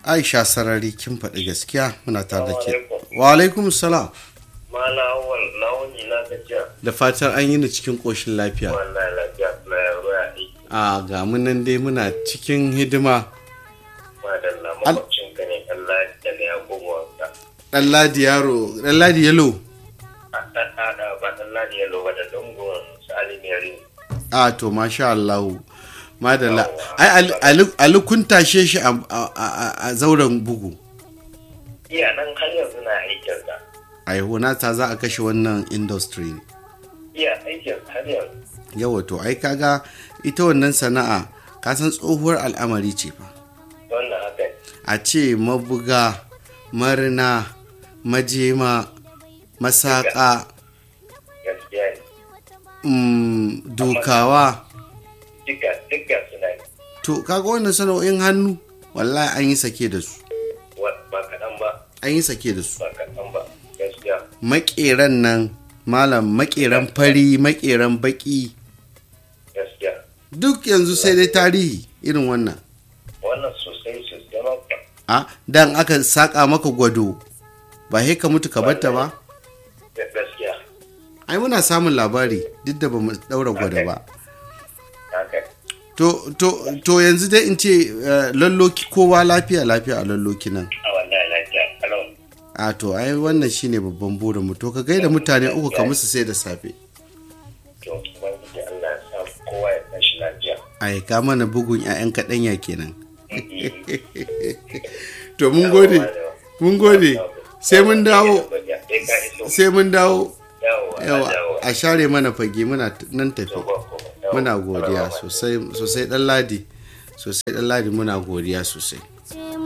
aisha sarari kin faɗi gaskiya muna tare da ke wa alaikum salam Mala awal na wuni na gajiya. da fatan an yi ni cikin ƙoshin lafiya Wallahi lafiya na yaro ya aiki. a ga mu nan dai muna cikin hidima Madalla Al- makwabcin ka ne Allah da ne ya gogo wanka. ɗan ladi yaro ɗan ladi yalo A ɗan ɗaɗa ba ɗan ladi ya loba da dungun su alimiyari. a to masha Allah madalla ai Ali- Ali- ali kun tashe shi a- a a- a zauren bugu Iya nan har yanzu na aikin sa. a ta za a kashe wannan industry ne Iya aikin har yanzu. yawa to ai kaga ita wannan sana'a kasan tsohuwar al'amari ce fa Wannan haka ne. a ce mabuga marina majema masaka gaskiya ne. mm, dukawa Duka duka suna yi. to kaga wannan sana'o'in hannu wallahi an yi sake da su Wa- Ba kaɗan ba. an yi sake da su Ba kaɗan ba. Gaskiya. makeran nan malam makeran fari makeran baki Gaskiya. duk yanzu sai dai tarihi irin wannan Wannan sosai sosai ma kuwa. a dan aka saka maka gwado ba he ka mutu ka batta ba Gaskiya. ai muna samun labari duk da ba mu daura gwada ba Haka. to to to yanzu dai in ce eh, lalloki kowa lafiya lafiya a lalloki nan A wallahi lafiya. Kalau. a to ai wannan shine babban burin mu to ka gaida mutane uku ka musu sai da safe to ubangiji Allah ya sa kowa ya tashi lafiya ai ka mana bugun 'ya'yan kaɗanya kenan to mun gode mun gode sai mun dawo sai mun dawo yawa a share mana fage muna t- nan tafi muna godiya sosai sosai dan ladi sosai dan ladi muna godiya sosai